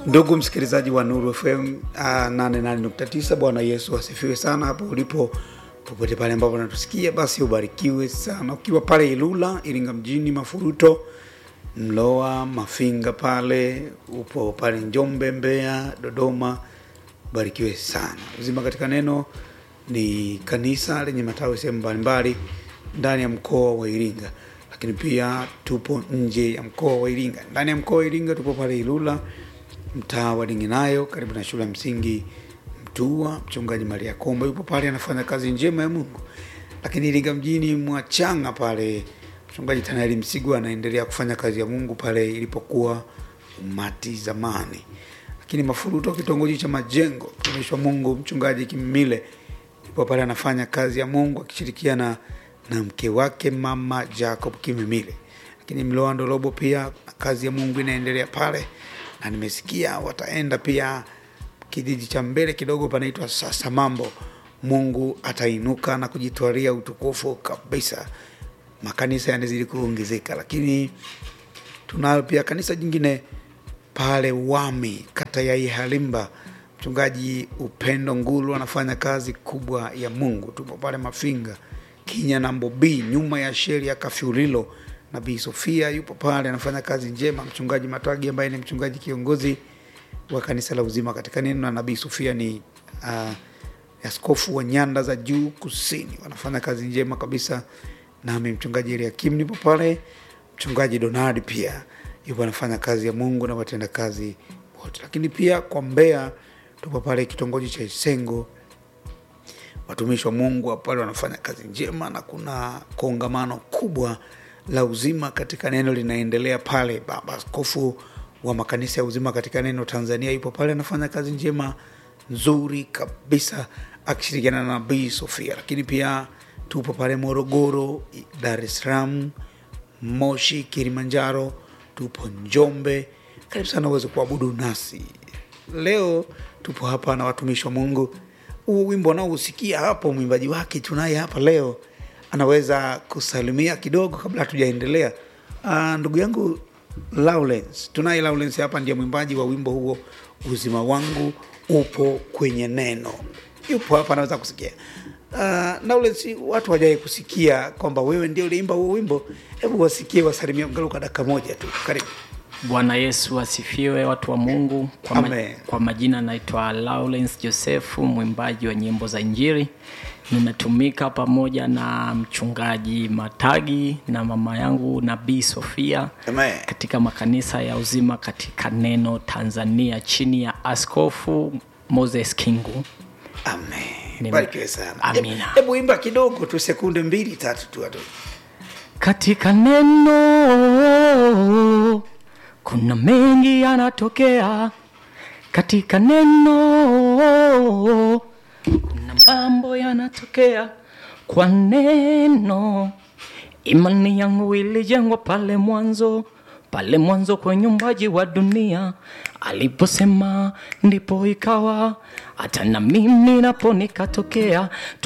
Ndugu msikilizaji wa Nuru FM uh, 88.9, Bwana Yesu asifiwe sana hapo ulipo, popote pale ambapo unatusikia, basi ubarikiwe sana. Ukiwa pale Ilula, Iringa mjini, Mafuruto, Mloa, Mafinga pale, upo pale Njombe, Mbeya, Dodoma, barikiwe sana. Uzima katika Neno ni kanisa lenye matawi sehemu mbalimbali ndani ya mkoa wa Iringa, lakini pia tupo nje ya mkoa wa Iringa. Ndani ya mkoa wa Iringa tupo pale Ilula, mtaa wa Dinginayo, karibu na shule ya msingi Mtua. Mchungaji Maria Komba yupo pale, anafanya kazi njema ya Mungu. Lakini Iringa mjini Mwachanga pale, mchungaji Tanaeli Msigwa anaendelea kufanya kazi ya Mungu pale ilipokuwa umati zamani. Lakini Mafuruto, kitongoji cha Majengo, mtumishi wa Mungu mchungaji Kimile yupo pale anafanya kazi ya Mungu akishirikiana na mke wake mama Jacob Kimimile. Lakini Mloa Ndolobo pia kazi ya Mungu inaendelea pale, na nimesikia wataenda pia kijiji cha mbele kidogo panaitwa sasa mambo. Mungu atainuka na kujitwalia utukufu kabisa, makanisa yanazidi kuongezeka. Lakini tunayo pia kanisa jingine pale Wami, kata ya Ihalimba, mchungaji Upendo Ngulu anafanya kazi kubwa ya Mungu. Tupo pale Mafinga Kinya na Mbobi, nyuma ya sheri ya Kafyulilo. Nabii Sofia yupo pale anafanya kazi njema. Mchungaji Matwagi ambaye ni mchungaji kiongozi wa kanisa la Uzima katika Neno, na Nabii Sofia ni uh, askofu wa nyanda za juu kusini, wanafanya kazi njema kabisa. Nami mchungaji Eliakim nipo pale, mchungaji Donadi pia yupo anafanya kazi ya Mungu na watenda kazi wote. Lakini pia kwa Mbeya tupo pale kitongoji cha Isengo, watumishi wa Mungu pale wanafanya kazi njema, na kuna kongamano kubwa la uzima katika neno linaendelea pale. Baba askofu wa makanisa ya uzima katika neno Tanzania yupo pale anafanya kazi njema nzuri kabisa akishirikiana na Nabii Sofia. Lakini pia tupo pale Morogoro, Dar es Salaam, Moshi, Kilimanjaro, tupo Njombe. Karibu sana uweze kuabudu nasi leo. Tupo hapa na watumishi wa Mungu. Huu wimbo naousikia hapo, mwimbaji wake tunaye hapa leo, anaweza kusalimia kidogo kabla hatujaendelea. Uh, ndugu yangu Lawrence, tunaye Lawrence hapa, ndiye mwimbaji wa wimbo huo, uzima wangu upo kwenye neno. Yupo hapa, anaweza kusikia. Uh, Lawrence, watu hawajawai kusikia kwamba wewe ndio uliimba huo wimbo. Hebu wasikie, wasalimia angalau kwa dakika moja tu. Karibu. Bwana Yesu asifiwe, watu wa Mungu. Kwa, ma Amen. kwa majina naitwa Lawrence Josefu, mwimbaji wa nyimbo za Injili. Ninatumika pamoja na mchungaji Matagi na mama yangu Nabii Sofia Amen. katika makanisa ya uzima katika neno Tanzania chini ya Askofu Moses Kingu. Amen. Nime- Barikiwe sana. Amina. Hebu imba kidogo tu, sekunde mbili tatu tu watu. Katika neno kuna mengi yanatokea, katika neno kuna mambo yanatokea. Kwa neno imani yangu ilijengwa pale mwanzo, pale mwanzo kwenye umbaji wa dunia, aliposema ndipo ikawa, hata na mimi napo nikatokea.